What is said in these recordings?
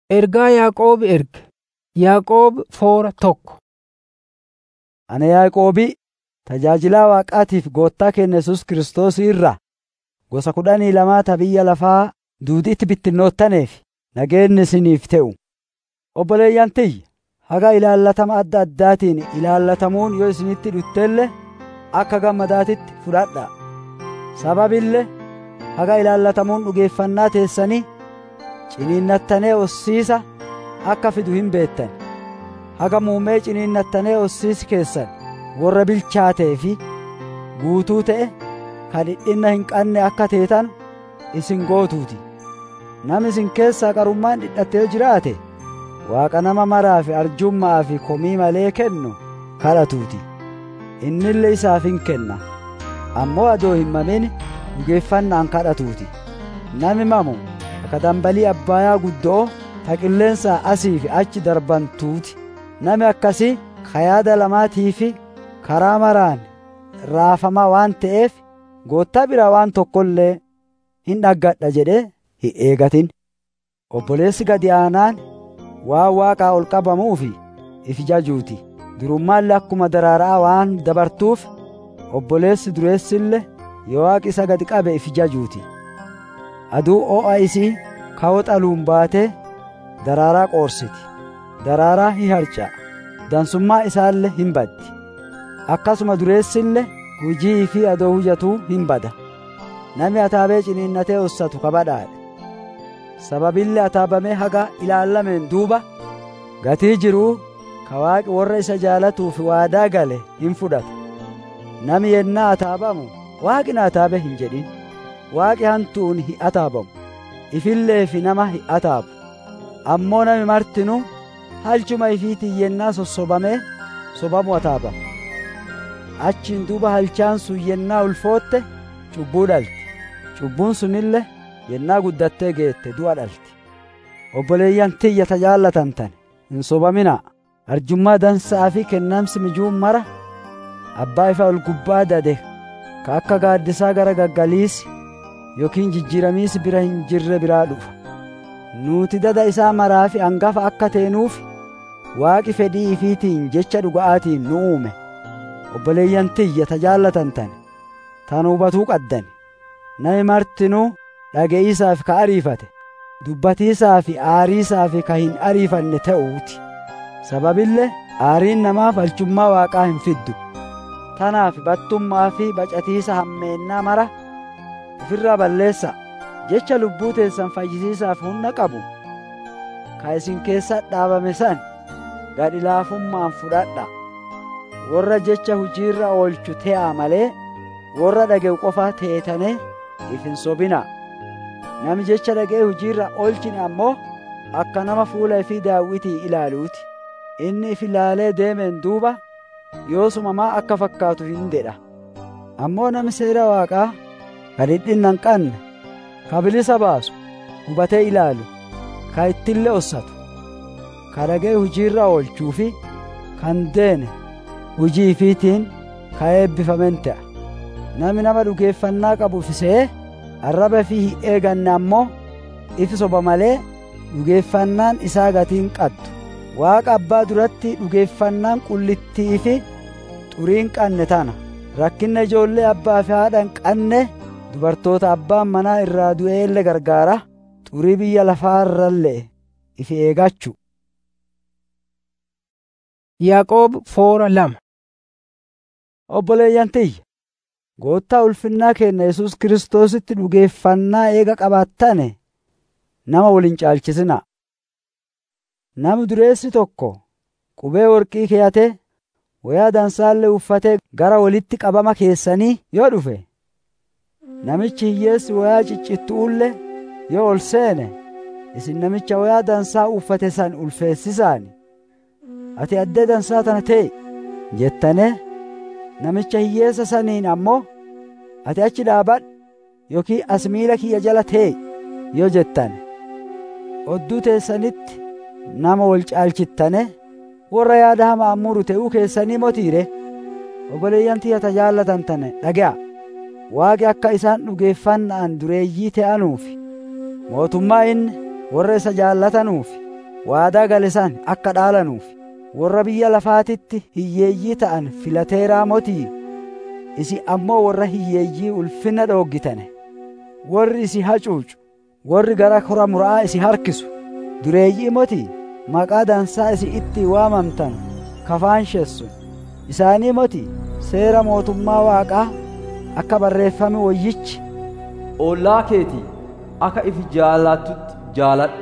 Ergaa Yaaqoob erge. Yaaqoob foora tokko. Ana Yaaqoobii tajaajilaa Waaqaatiif Gooftaa keenya Yesuus Kiristoos irraa gosa kudhanii lamaa ta biyya lafaa duudiitti bittinnoottaneef nageenyi isiniif ta'u. Obboleeyyan tiyya haga ilaallatama adda addaatiin ilaallatamuun yoo isinitti dhuftellee akka gammadaatitti fudhadhaa. Sababillee haga ilaallatamuun dhugeeffannaa teessanii ciniinnattanee ossiisa akka fidu hin beektan. Haga muumee ciniinnattanee ossiisi keessan warra bilchaatee fi guutuu ta'e kan dhidhinna hin qabne akka teetan isin gootuuti. Namni isin keessaa qarummaan dhidhatee jiraate Waaqa nama maraa fi arjummaa fi komii malee kennu kadhatuuti. Innillee isaaf hin kenna. Ammoo adoo hin mamin dhugeeffannaan kadhatuuti. Nami mamu akka dambalii abbaayaa guddoo ta qilleensaa asii fi achi darbantuuti. Nami akkasii kayaada lamaatii fi karaa maraan raafamaa waan ta'eef goottaa biraa waan tokkollee hin dhaggadha jedhee hin eegatin. Obboleessi gadi aanaan waan waaqaa ol qabamuu fi if jajuuti. Durummaallee akkuma daraaraa waan dabartuuf obboleessi dureessillee yoo waaqi isa gadi qabe if jajuuti. Aduu oo'a isii ka'oo xaluun baatee daraaraa qoorsiti. Daraaraa hin harca'a. Dansummaa isaallee hin baddi. Akkasuma dureessillee hujii fi adoo hujatuu hin bada. Nami ataabee ciniinnatee ossatu kabadhaadha. Sababillee ataabamee haga ilaallameen duuba gatii jiruu ka waaqi warra isa jaalatuuf waadaa gale hin fudhata. Nami yennaa ataabamu waaqi na ataabe hin jedhin. Waaqi hantuun hin ataabamu. Ifillee fi nama hin ataabu. Ammoo nami martinuu halchuma ifiitiin yennaa sossobamee sobamu ataabama. Achiin duuba halchaan sun yennaa ulfootte cubbuu dhalti. Cubbuun sunillee yennaa guddattee geette du'a dhalti. Obboleeyyan tiyya tajaallatan hin sobaminaa. Arjummaa dansaa fi kennamsi mijuun mara abbaa ifa ol gubbaa dade ka akka gaaddisaa gara gaggaliisi yookiin jijjiiramiisi bira hin jirre biraa dhufa. Nuti dada isaa maraa fi hangafa akka teenuuf waaqi fedhii ifiitiin jecha dhuga'aatiin nu uume. Obboleeyyan tiyya tajaallatan tan hubatuu qaddan. Nami martinuu dhage'iisaaf ka ariifate dubbatiisaa fi aariisaa fi ka hin ariifanne ta'uuti. Sababillee aariin namaaf halchummaa waaqaa hin fiddu. Tanaaf battummaa fi bacatiisa hammeennaa mara ofirraa balleessa. Jecha lubbuu teessan fayyisiisaaf humna qabu. Ka isin keessa dhaabame san gadi laafummaan fudhadha. Warra jecha hujiirra oolchu te'aa malee warra dhage'u qofa teetane if hin sobinaa. Nami jecha dhaga'e hujiirra oolchine ammoo akka nama fuula ifii daawwitii ilaaluuti. Inni if ilaalee deemeen duuba yoosumamaa akka fakkaatu hin dedha. Ammoo nami seera waaqaa ka dhidhinna hin qabne ka bilisa baasu hubatee ilaalu ka ittillee ossatu ka dhaga'e hujiirra oolchuu fi kan deene hujii ifiitiin ka eebbifamen ta'a. Nami nama dhugeeffannaa qabu fisee arraba fi hin eeganne ammoo ifi soba malee dhugeeffannaan isaa gatiin qaddu. Waaqa abbaa duratti dhugeeffannaan qullittii fi xuriin qanne tana. Rakkinna ijoollee abbaa fi haadha hin qanne dubartoota abbaan manaa irraa du'eelle gargaara xurii biyya lafaarrallee ifi eegachu. Yaaqoob foora lama. Obboleeyyan tiyya. Goottaa ulfinnaa keenya Yesuus Kiristoositti dhugeeffannaa eega qabaattane nama waliin caalchisinaa. Nami dureessi tokko qubee worqii keeyatee wayaa dansaallee uffatee gara walitti qabama keessanii yoo dhufe namichi hiyyeessi wayaa ciccittuullee yoo ol seene isin namicha wayaa dansaa uffate san ulfeessisaani ati addee dansaa tana ta'e jettane namicha hiyyeessa saniin ammoo ati achi dhaabadhu yookiin as miila kiyya jala ta'e yoo jettane odduu teessanitti nama wal caalchittane warra yaada hamaa muru ta'uu keessanii motiire obboleeyyan tiyya tajaallatan tane dhaga'a waaqi akka isaan dhugeeffannaan dureeyyii ta'anuufi mootummaa inni warra isa jaallatanuufi waadaa gale san akka dhaalanuuf warra biyya lafaatitti hiyyeeyyii ta'an filateeraa motii isi ammoo warra hiyyeeyyii ulfina dhooggitane warri isi hacuucu warri gara kora mura'aa isi harkisu dureeyyii motii maqaa dansaa isi itti waamamtan kafaansheessu isaanii motii seera mootummaa waaqaa akka barreeffame wayyichi ollaa keetii akka ifi jaalattutti jaaladhu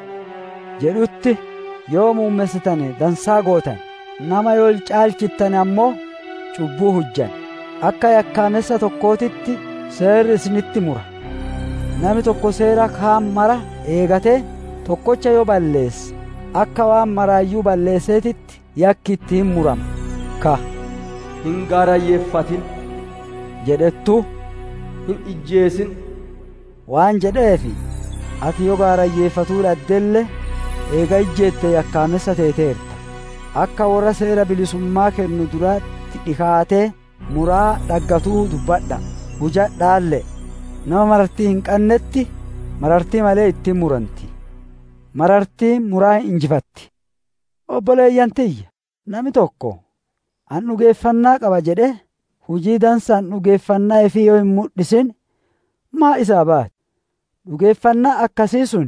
jedhutti yoo muummessitane dansaa gootan nama yoo caalchittane ammoo cubbuu hujjan akka yakkaamessa tokkootitti seerri isinitti mura nami tokko seera kaan mara eegatee tokkocha yoo balleesse akka waan maraayyuu balleesseetitti yakki ittiin murama ka hin gaarayyeeffatin jedhettu hin ijjeesin waan jedheefi ati yoo gaarayyeeffatuu dhaddelle eega ijjeette yakkaamessa teeteerta akka warra seera bilisummaa kennu duraatti dhikaatee muraa dhaggatuu dubbadha hujadhaalle nama marartii hin qannetti marartii malee ittiin muranti marartii muraa hin injifatti obboleeyyan tiyya nami tokko an dhugeeffannaa qaba jedhe hujii dansaan dhugeeffannaa ifii yoo hin mul'isin maa isaa baati dhugeeffannaa akkasii sun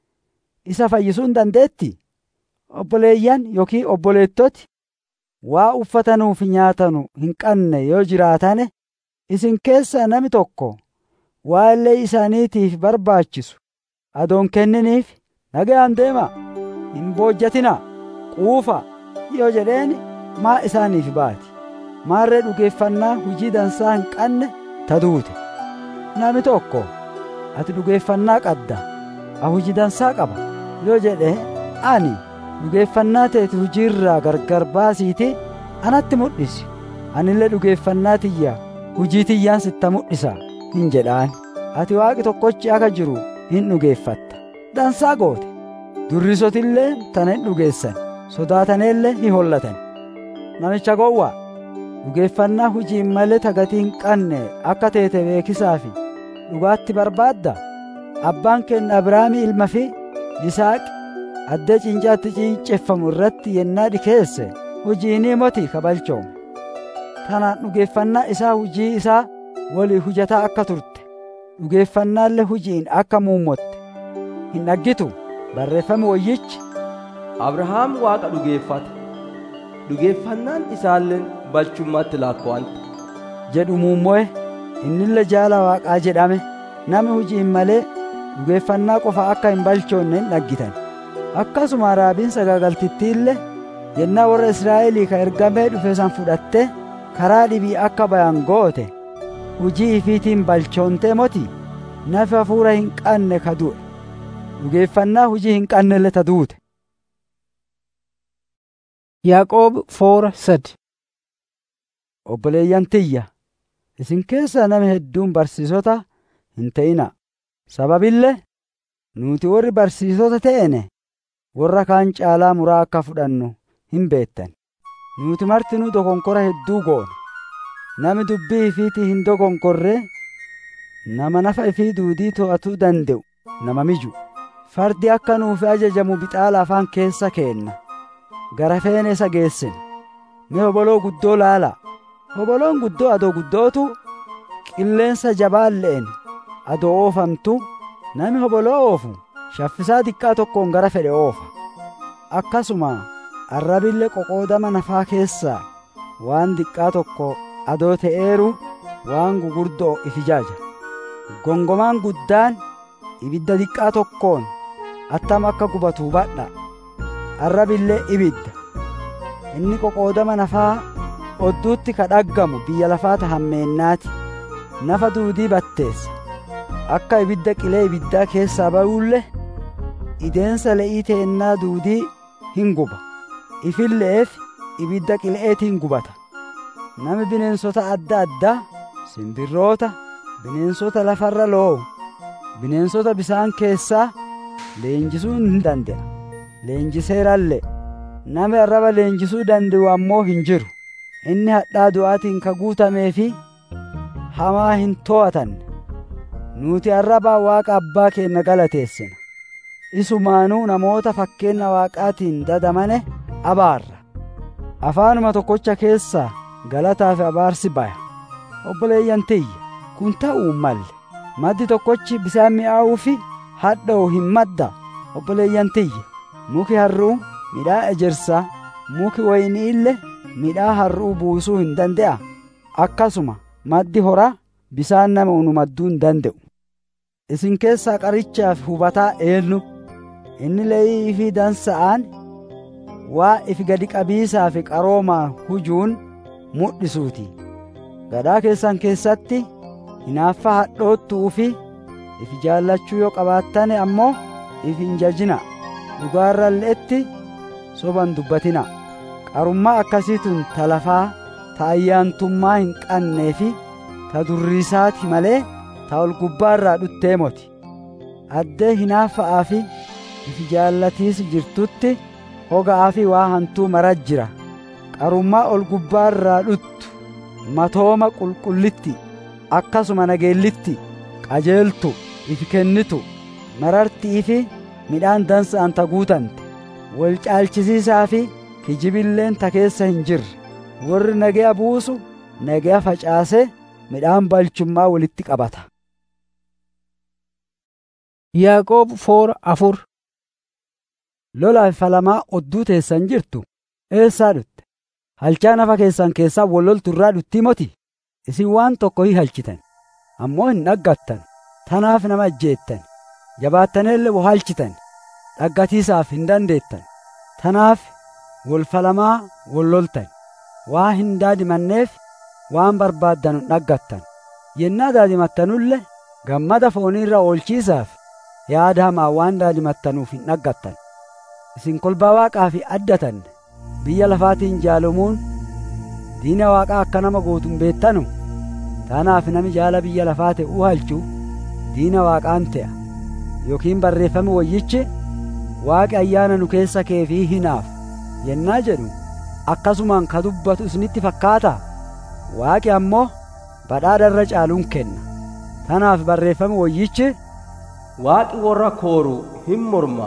isa fayyisuu hin dandeetti obboleeyyan yookiin obboleettoti waa uffatanuuf nyaatanu hin qabne yoo jiraatane isin keessaa nami tokko waa illee isaaniitiif barbaachisu adoon kenniniif nagayaan deema hin boojjatina quufa yoo jedheen maa isaaniif baati maarree dhugeeffannaa hujii dansaa hin qabne ta duute nami tokko ati dhugeeffannaa qabda a hujii dansaa qaba yoo jedhe ani dhugeeffannaa teeti hujiirraa gargar baasiiti anatti mul'isi anillee dhugeeffannaa tiyya hujii tiyyaan sitta mul'isa hin jedhaan ati waaqi tokkochi akka jiru hin dhugeeffatta dansaa goote durrisotillee tana hin dhugeessan sodaataneellee hin hollatan namicha gowwaa dhugeeffannaa hujiin malee tagatii hin qabne akka teete beekisaafi dhugaatti barbaadda abbaan keenya abrahaamii ilma fi yisaaqi addee cincaatti cinceffamu irratti yennaa dhikeesse hujiinii moti kabalchoome tanaan dhugeeffannaa isaa hujii isaa walii hujataa akka turte dhugeeffannaallee hujiin akka muummotte hin dhaggitu barreeffame wayyichi abrahaam waaqa dhugeeffate dhugeeffannaan isaalleen balchummaatti lakkoowante jedhu muummo'e innille jaala waaqaa jedhame nami hujiin malee dhugeeffannaa qofa akka hin balchoonne hin dhaggitan akkasuma raabiin sagaagaltittiille yennaa warra israa'elii ka ergamee dhufe san fudhatte karaa dhibii akka bayan goote hujii ifiitiin balchoontee moti nafi hafuura hin qabne ka du'e dhugeeffannaa hujii hin qabnelle ta duute Yaaqoob foora sadi obboleeyyan tiyya isin keessaa nama hedduun barsiisota hin ta'ina sababillee nuti warri barsiisota ta'ene warra kaan caalaa muraa akka fudhannu hin beettan nuti martinuu dokonkora hedduu goona nami dubbii ifiitii hin dokonkorre nama nafa ifii duudii to'atuu danda'u nama miju fardi akka nuufi ajajamu bixaala afaan keessa keenna gara feene isa geessina mee hoboloo guddoo laala hoboloon guddoo adoo guddootu qilleensa jabaan le'en adoo oofamtu nami hoboloo oofu shaffisaa xiqqaa tokkoon gara fedhe oofa akkasuma arrabille qoqoodama nafaa keessaa waan xiqqaa tokko adoo ta'eeru waan gugurdoo ifijaaja gongomaan guddaan ibidda xiqqaa tokkoon attam akka gubatu hubadha arrabillee ibidda inni qoqoodama nafaa odduutti ka dhaggamu biyya lafaata hammeennaati nafa duudii batteessa akka ibidda qilee ibiddaa keessaa ba'uulle ideensa le'ii teennaa duudii hin guba ifille'eef ibidda qile'eetiin gubata nami bineensota adda addaa simbirroota bineensota lafarra loo'u bineensota bisaan keessaa leenjisuu hin danda'a leenjiseerallee nami arraba leenjisuu danda'u ammoo hin jiru inni hadhaa du'aatiin ka guutamee fi hamaa hin to'atanne nuti arrabaa waaqa abbaa keenya galateessina isumaanuu namoota fakkeenya waaqaatiin dadamane abaarra afaanuma tokkocha keessaa galataa fi abaarsi baya obboleeyyan tiyya kun ta'uu malle maddi tokkochi bisaan mi'aawuu fi hadha'u hin madda obboleeyyan tiyya muki harruu midhaa ejersaa muki waynii illee midhaa harruu buusuu hin dande'a akkasuma maddi horaa bisaan nama unumadduu hin danda'u isin keessaa qarichaaf hubataa eenyu inni leeyii fi dansa'aan waa ifi gadi qabiisaa fi qaroomaa hujuun mudhisuuti gadhaa keessan keessatti hinaaffa hadhoottuu fi ifi jaallachuu yoo qabaattane ammoo if hin jajina dhugaarralleetti soban dubbatina qarummaa akkasiitun ta lafaa ta ayyaantummaa hin qannee fi ta durriisaati malee ta ol gubbaarraa dhuttee moti addee hinaaffa'aa fi ifi jaallatiis jirtutti hoga'aa fi waa hantuu marat jira qarummaa ol gubbaarraa dhuttu matooma qulqullitti akkasuma nageellitti qajeeltu ifi kennitu marartii fi midhaan dansa'an ta guutante wal caalchisiisaa fi kijibilleen ta keessa hin jirre warri nagaya buusu nagaya facaase midhaan balchummaa walitti qabata Yaaqoob foora afur lolaaf falamaa odduu teessan jirtu eessaa dhutte halchaa nafa keessan keessaa walloltu irraa dhuttii moti isin waan tokko hi halchitan ammoo hin dhaggattan tanaaf nama ajjeettan jabaattanillee wo halchitan dhaggatiisaaf hin dandeettan tanaaf wol falamaa wolloltan waa hin daadimanneef waan barbaaddan hin dhaggattan yennaa daadimattanulle gammada fooniirra oolchiisaaf yaada hamaa waan daadimattanuuf hin dhaggattan isin kolbaa waaqaa fi addatan biyya lafaatiin jaalamuun diina waaqaa akka nama gootuun beettanu tanaaf nami jaala biyya lafaa ta'uu halchu diina waaqaan ta'a yookiin barreeffame wayyichi waaqi ayyaana nu keessa keefii hinaaf yennaa jedhu akkasumaan ka dubbatu isinitti fakkaata waaqi ammoo badhaadha irra caaluun kenna tanaaf barreeffame wayyichi waaqi warra kooru hin morma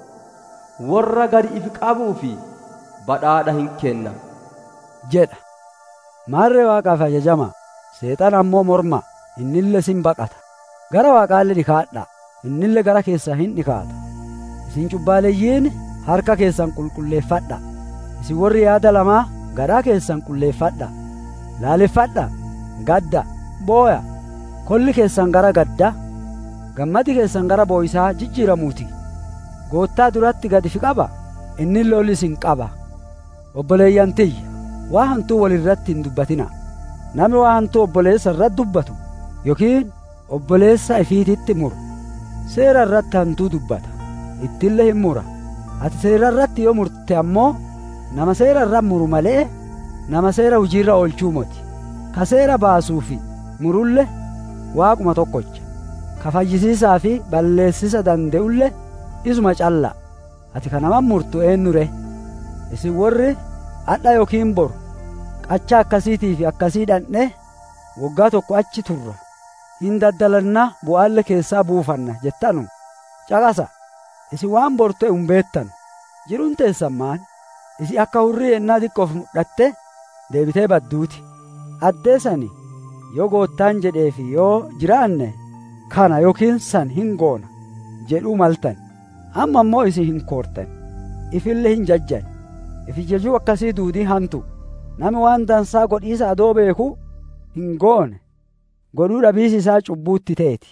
warra gadi ifi qabuu fi badhaadha hin kenna jedha maarree waaqaaf ajajama seexan ammoo morma innille sin baqata gara waaqaalle dhikaadha innille gara keessa hin dhikaata isin cubbaaleeyyiin harka keessan qulqulleeffadha isin warri yaada lamaa garaa keessan qulleeffadha laaleffadha gadda booya kolli keessan gara gadda gammadi keessan gara booyisaa jijjiiramuuti goottaa duratti gadi fi qaba inni lolli isin qaba obboleeyyan tiyya waa hantuu walirratti hin dubbatina nami waa hantuu obboleessa irratti dubbatu yookiin obboleessa ifiititti muru seera irratti hantuu dubbata ittillee hin mura ati seera irratti yoo murte ammoo nama seera irra muru malee nama seera hujiirra oolchuu moti ka seera baasuu fi murulle waaquma tokkocha ka fayyisiisaa fi balleessisa danda'ulle isuma calla ati ka naman murtu eenyure isin warri hadha yookiin boru qacha akkasiitii fi akkasii dhandhe waggaa tokko achi turra hin daddalanna bu'aalle keessaa buufanna jettanu caqasa isin waan boru ta'e hin beettan jiruun teessan maan isi akka hurrii ennaa xiqqoof mudhatte deebitee badduuti addeesani yoo goottaan jedheefi yoo jiraanne kana yookiin san hin goona jedhuu maltan amma ammoo isin hin koortan ifille hin jajjan ifi jajuu akkasii duudii hantu nami waan dansaa godhiisa adoo beeku hin goone godhuu dhabiisi isaa cubbuutti ta'eti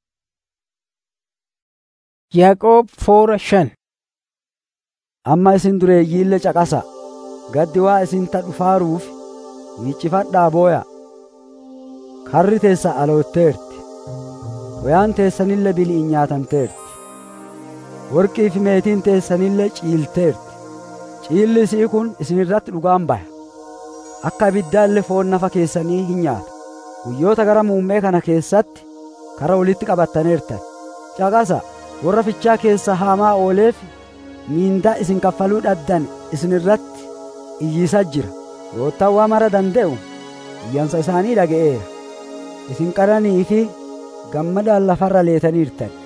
Yaaqoob foora shan amma isin dureeyyiille caqasa gaddi waa isin ta dhufaaruuf miiccifadhaa booya karri teessa alootteerti woyaan teessanille bili'in nyaatamteerti worqii fi meetiin teessanille ciilteerti ciilli isii kun isin irratti dhugaan baya akka ibiddaallee foon nafa keessanii hin nyaata guyyoota gara muummee kana keessatti kara walitti qabattaneertan caqasa warra fichaa keessa haamaa ooleef miindaa isin kaffaluu dhabdan isin irratti iyyiisa jira goottaan waa mara danda'u iyyansa isaanii dhaga'eera isin qaranii fi gammadaan lafarra leetaniirtan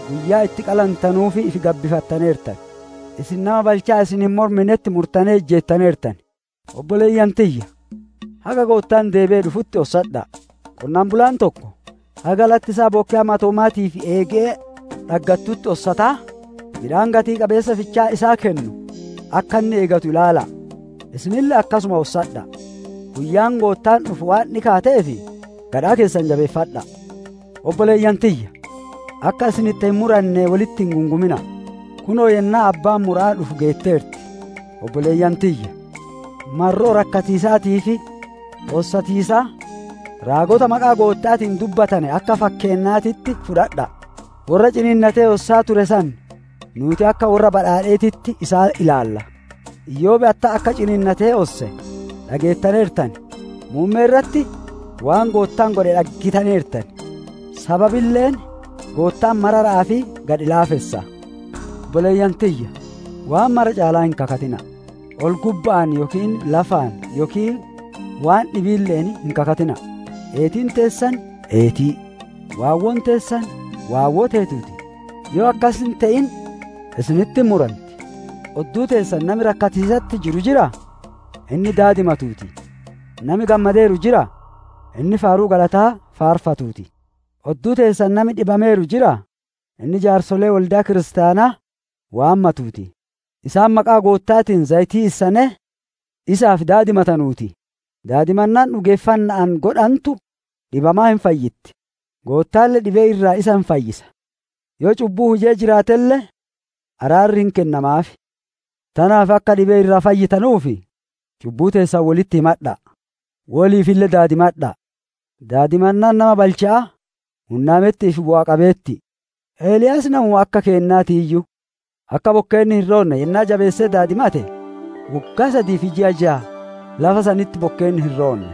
guyyaa itti qalantanuufi ifi gabbifattaneertan isin nama balchaa isin hin morminetti murtanee ejjeettaneertan obboleeyyan tiyya haga goottaan deebee dhufutti ossadha qonnaan bulaan tokko haga lattisaa bokkee hamatoomaatiif eegee dhaggattutti ossataa midhaan gatii qabeessa fichaa isaa kennu akka inni eegatu ilaala isinille akkasuma ossadha guyyaan goottaan dhufu waan dhikaateefi gadhaa keessan jabeeffadha obboleeyyan tiyya akka isin itti hin muranne walitti hin gungumina kunoo yennaa abbaan muraa dhufu geetteerti obboleeyyan tiyya marroo rakkatiisaatii fi ossatiisaa raagota maqaa goottaatiin dubbatane akka fakkeennaatitti fudhadha warra ciniinnatee ossaa ture san nuti akka warra badhaadheetitti isaa ilaalla iyyoobe atta akka ciniinnatee osse dhageettaneertan muummee irratti waan goottaan godhe dhaggitaneertan sababilleen goottaan mararaa fi gad ilaafessa obboleeyyan tiyya waan mara caalaa hin kakatina ol gubba'an yookiin lafaan yookiin waan dhibiilleen hin kakatina eetiin teessan eetii waawwoon teessan waawwoo teetuuti yoo akkas hin ta'in isinitti muranti odduu teessan nami rakkatiisatti jiru jira inni daadimatuuti nami gammadeeru jira inni faaruu galataa faarfatuuti odduu teessan nami dhibameeru jira inni jaarsolee waldaa kiristaanaa waammatuuti isaan maqaa goottaatiin zayitii issane isaaf daadimatanuuti daadimannaan dhugeeffannaan godhantu dhibamaa hin fayyitti goottaalle dhibee irraa isa hin fayyisa yoo cubbuu hujee jiraatelle araarri hin kennamaaf tanaaf akka dhibee irraa fayyitanuufi cubbuu teessan walitti himadha woliifille daadimadha daadimannaan nama balcha'a hunnaamettiif bu'aa qabeetti eeliyaas namu akka keennaati iyyuu akka bokkeenni hin roonne yennaa jabeessee daadimate waggaa sadii fi ji'a ja'a lafa sanitti bokkeenni hin roonne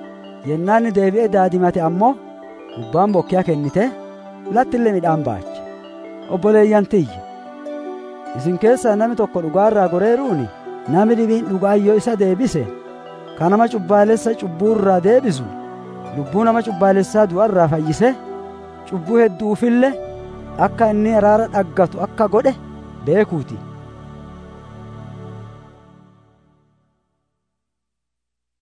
yennaa inni deebi'ee daadimate ammoo gubbaan bokkaa kennite lattillee midhaan baache obboleeyyan tiyya isin keessaa nami tokko dhugaarraa goreeruuni nami dhibiin dhugaayyoo isa deebise ka nama cubbaalessa cubbuurraa deebisu lubbuu nama cubbaalessaa du'arraa fayyise cubbuu hedduufille akka inni araara dhaggatu akka godhe beekuuti